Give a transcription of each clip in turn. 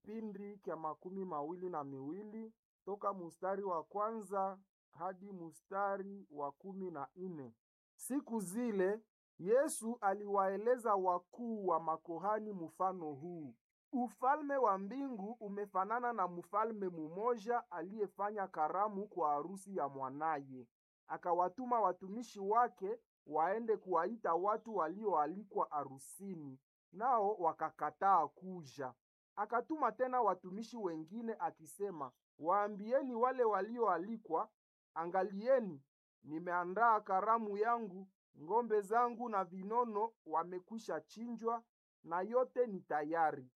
kipindi kya makumi mawili na miwili toka mustari wa kwanza hadi mustari wa kumi na nne. Siku zile Yesu aliwaeleza wakuu wa makohani mfano huu: ufalme wa mbingu umefanana na mfalme mumoja aliyefanya karamu kwa harusi ya mwanaye. Akawatuma watumishi wake waende kuwaita watu walioalikwa harusini, nao wakakataa kuja. Akatuma tena watumishi wengine akisema, waambieni wale walioalikwa, angalieni, nimeandaa karamu yangu, ng'ombe zangu na vinono wamekwisha chinjwa, na yote ni tayari,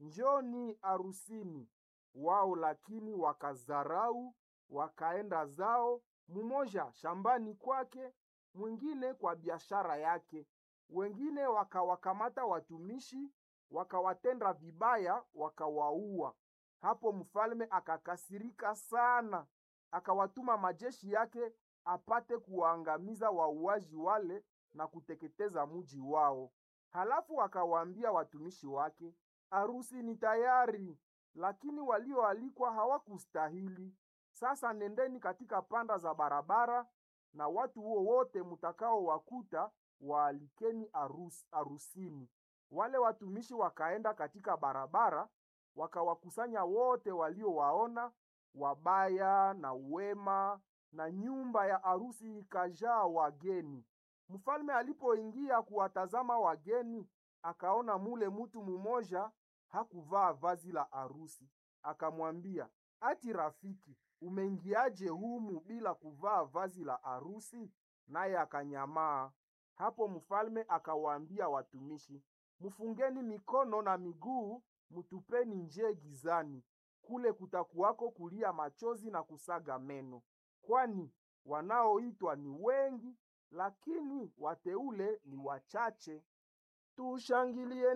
njoni harusini. Wao lakini wakazarau, wakaenda zao, mmoja shambani kwake, mwingine kwa biashara yake. Wengine wakawakamata watumishi, wakawatenda vibaya, wakawaua. Hapo mfalme akakasirika sana, akawatuma majeshi yake apate kuwaangamiza wauaji wale na kuteketeza mji wao. Halafu akawaambia watumishi wake, harusi ni tayari, lakini walioalikwa hawakustahili. Sasa nendeni katika panda za barabara, na watu wowote mtakaowakuta waalikeni harusi, harusini. Wale watumishi wakaenda katika barabara, wakawakusanya wote waliowaona, wabaya na wema, na nyumba ya harusi ikajaa wageni. Mfalme alipoingia kuwatazama wageni, akaona mule mtu mmoja hakuvaa vazi la harusi. Akamwambia, ati rafiki, umeingiaje humu bila kuvaa vazi la harusi? Naye akanyamaa. Hapo mfalme akawaambia watumishi, mfungeni mikono na miguu, mtupeni nje gizani, kule kutakuwako kulia machozi na kusaga meno, kwani wanaoitwa ni wengi, lakini wateule ni wachache. Tushangilie